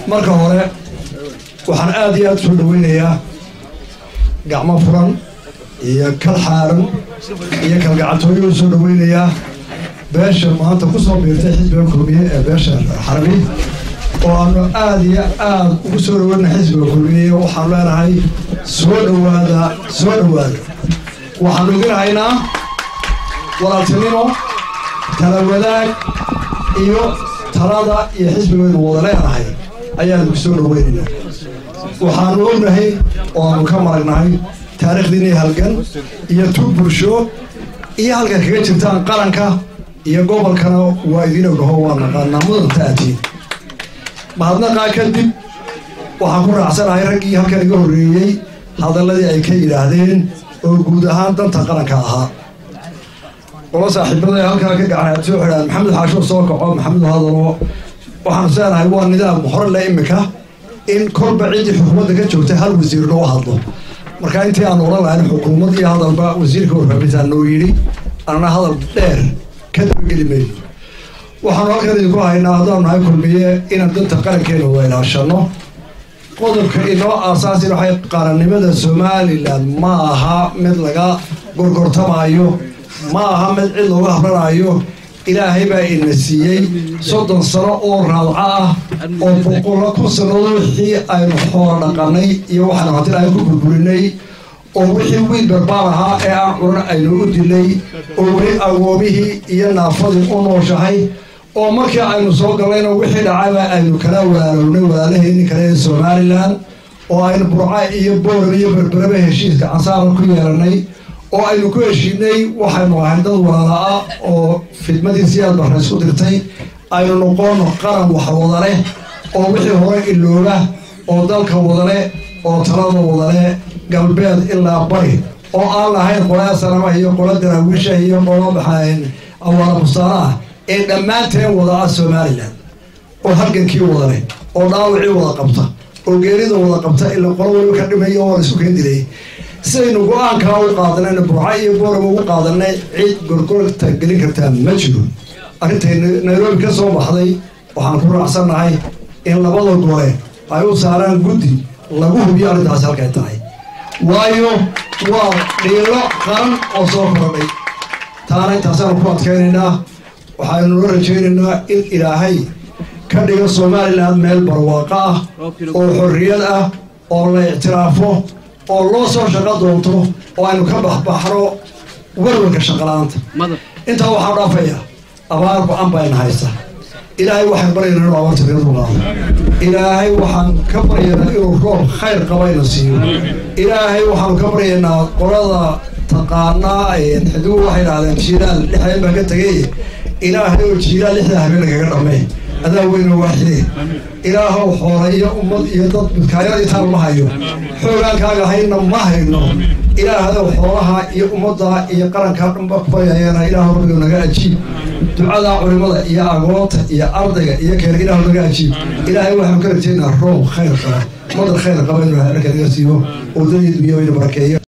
marka hore waxaan aada iyo aada soo dhaweynayaa gacmo furan iyo kal xaaran iyo kalgacantooyo u soo dhaweynayaa beesha maanta ku soo biirtay xisbiga kulmiye ee beesha xarabi oo aanu aada iyo aada ugu soo dhaweyna xisbiga kulmiye waxaanu leenahay soo dhawaada soo dhawaada waxaanu idin haynaa walaaltinimo tala wadaag iyo talada iyo xisbigaynu wada leenahay ayaanu kusoo dhaweynaynaa waxaanu ognahay oo aanu ka maragnahay taariikhdiinii halgan iyo tug bulsho iyo halka kaga jirtaan qaranka iyo gobolkana waa idiin ognaho waa naqaanaa mudanta aatiin mahadnaqaa kadib waxaan ku raacsanahay raggii halkan iga horreeyey hadalladii ay ka yidhaahdeen oo guud ahaan danta qaranka ahaa qolo saaxiibada halkaa ka gacan soo xidhaan maxamed xaasho soo kaco maxamed hadalo waxaanu seenahay waa nidaam hore le imika in kolba ciddii xukuumadda ka joogtay hal wasiir loo hadlo marka intii aan oran lahayn xukuumad iyo hadalba wasiirka warfaafintaa noo yidhi anna hadal dheer ka dabageli mayno waxaanu halkan idinku haynaa haddaanu nahay kulmiye inaan danta qarankeena wada ilaashano qodobka inoo aasaasin waxay qarannimada somalilan ma aha mid laga gorgortamaayo ma aha mid cid looga habranayo ilaahay baa ina siiyey soddon sano oo raadco ah oo boqolo kun sannadood wixii aynu xoola dhaqanay iyo waxaanu hatin aynu ku burburinay oo wixii wiil barbaar ahaa ee aan curan aynu u dilay oo weli agoomihii iyo naafadii u nooshahay oo markii aynu soo gallayna wixii dhacayba aynu kala walaalownay walaalaheenii kale ee somalilan oo aynu burca iyo booran iyo berberaba heshiiska cansaara ku yeelanay oo aynu ku heshiinay waxaynu ahayn dad walaala-ah oo fidmadii siyaad barna isku dirtay aynu noqono qaran wax wada leh oo wixii hore ilooba oo dalka wada leh oo talada wada leh galbeed ilaa bari oo aan lahayn qolaa sanama iyo qola daraawiisha iyo qola maxaan awaala bustaana ah ee dhammaanteen wada ah somalilan oo halgankii wada leh oo dhaawacii wada qabta oo geerida wada qabta ilaa qolo waliba ka dhimaya oo la isu keen dilay sidaynu go-aankaa u qaadanayna burca iyo booraba ugu qaadanay cid gorgorta gelin kartaa ma jiro arrintay nairobi ka soo baxday waxaan ku raacsannahay in labada gole ay u saaraan guddi lagu hubiyo arrintaasi halkay tahay waayo waa dhiilo qaran oo soo kordhay taana intaasaanu ku adkaynaynaa waxaynu la rajaynaynaa in ilaahay ka dhigo somalilan meel barwaaqo ah oo xorriyad ah oo la ictiraafo oo loo soo shaqo doonto oo aynu ka baxbaxno warwarka shaqala-aanta intaa waxaan dhaafayaa abaar go-an bayna haysta ilaahay waxaan baryaynaa inuu abaarta kaga dulqaado ilaahay waxaan ka baryaynaa inuu roob khayr qabayna siiyo ilaahay waxaanu ka baryaynaa qolada taqaanaa xidigu waxay dhahdeen jiilaal lix habeen baa ka tegay ilaahay oo jiilaal lixdaa habeen kaga dhamee adaa weyna waaxide ilaahow xoola iyo ummad iyo dad midkaayadii taal ma hayo xoogaankaaga hayna ma hayno ilaahadow xoolaha iyo ummadda iyo qarankaa dhanba kubayayana ilaahu rabbiga naga ajiib ducadaa culimada iyo agoonta iyo ardayga iyo keena ilaahu naga ajiib ilaahay waxaanu ka rajaynaa roob khayr qaba madar khayr qaba inuu naga siiyo wadadii dunya wayna barakeeyo